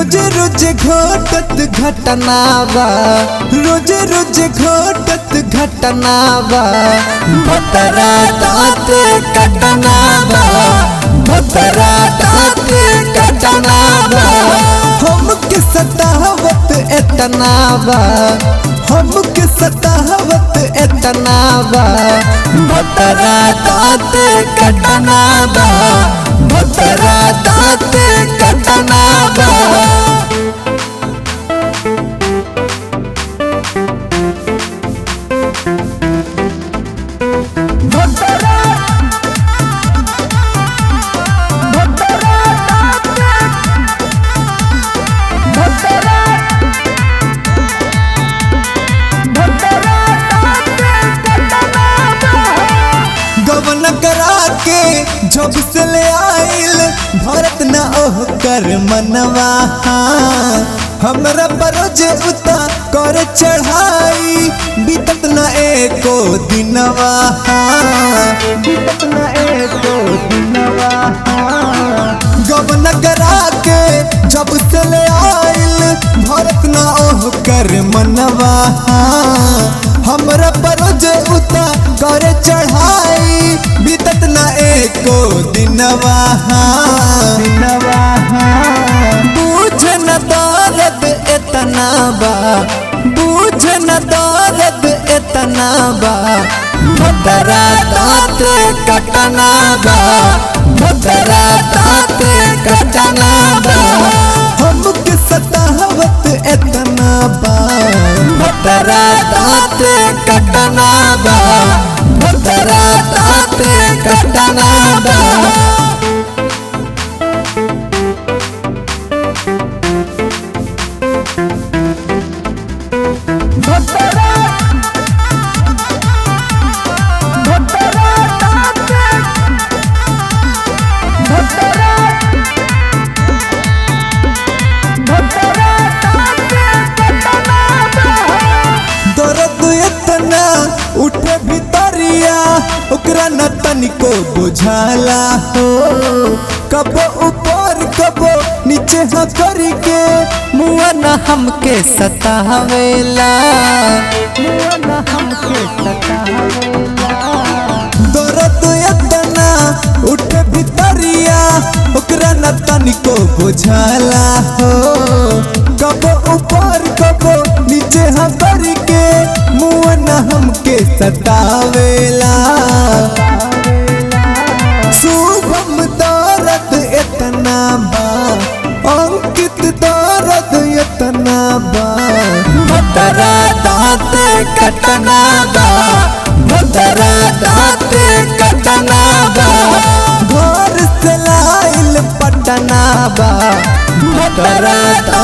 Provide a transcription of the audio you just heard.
रोज रोज घटत घटना बा रोज रोज घटत घटना बा भतरा दाँत कटना बा भतरा दाँत कटना बा हमके सतावत एतना बा हमके सतावत एतना बा भतरा दाँत कटना बा भतरा दाँत कटना बा गवन करा के जब से ले आइल भरत न ओह कर मनवा हमरा बरोज उता कर चढ़ाई बीतत न एको दिनवा बीतत न एको दिनवा गवन करा के जब से ले आइल भरत न ओह कर मनवा हमरा परोज उता कर चढ़ाई बीतत न एको दिनवा दिनवा बूझ न दर्द एतना बा बूझ न दर्द एतना बा भदरा दाँत कटना बा भदरा दाँत कटना बा हमके सतावत एतना बा भदरा दाँत कटना बा भदरा दाँत कटना बा दर्द इतना उठे भितरिया ओकरा न तनिको बुझाला हो कबो ऊपर कबो नीचे हाँ करके मुआ न हमके सतावेला मुआ न हमके सतावेला दर्द इतना उठे भितरिया ओकरा न तनिको बुझाला हो कबो ऊपर कबो नीचे हम करके मुँह न हमके सतावेला शुभम दर्द इतना बा अंकित दर्द इतना बा भदरा दाँत कटना बा भदरा दाँत कटना बा घर से लाइल पटना बा भदरा